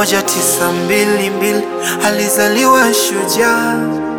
moja tisa mbili mbili alizaliwa shujaa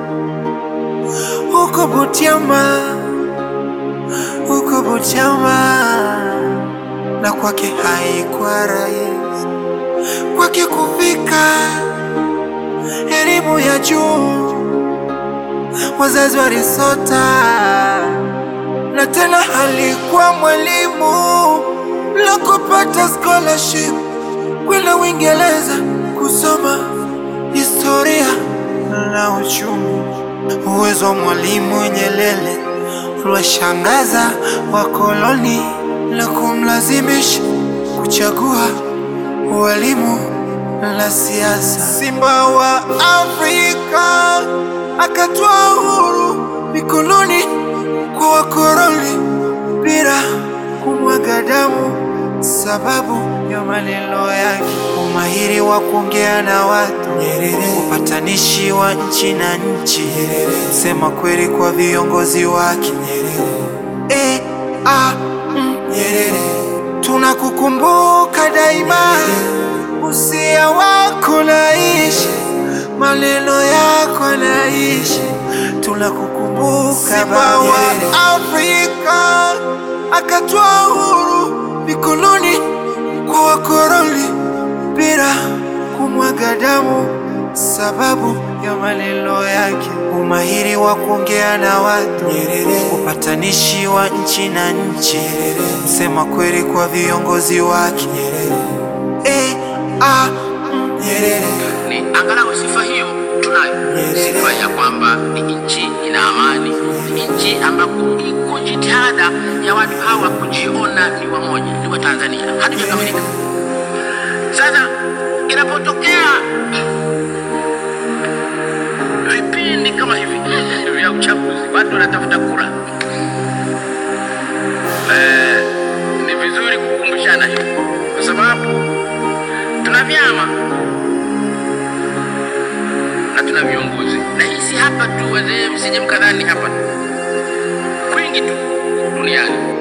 huko Butiama, huko Butiama, na kwake haikuwa rahisi kwake kufika elimu ya juu, wazazi walisota, na tena alikuwa mwalimu la kupata scholarship kwenda Uingereza kusoma historia na uchumi. Uwezo wa Mwalimu Nyerere uliwashangaza wakoloni na kumlazimisha kuchagua ualimu la siasa. Simba wa Afrika akatoa uhuru mikononi kwa wakoloni bila kumwaga damu, sababu ya maneno yake, umahiri wa kuongea na watu, upatanishi wa nchi na nchi, sema kweli kwa viongozi wake. E, a, mm, tunakukumbuka daima, usia wako naishi, maneno yako naishi, tunakukumbuka Simba wa Afrika akatoa uhuru mikononi kwa wakoloni bila kumwaga damu, sababu ya maneno yake, umahiri wa kuongea na watu, upatanishi wa nchi na nchi, msema kweli kwa viongozi wake. E, a, mm, ni angalau sifa hiyo tunayo, sifa ya kwamba ni nchi ina amani, ni nchi ambako iko jitihada ya watu hawa kujiona ni wamoja, ni wa Tanzania. Hatujakamilika. Sasa inapotokea vipindi kama hivi vya uchaguzi, watu wanatafuta kura, eh, ni vizuri kukumbushana hivi, kwa sababu tuna vyama na tuna viongozi, na hii si hapa tu, wazee, msije mkadhani hapa kwingi tu duniani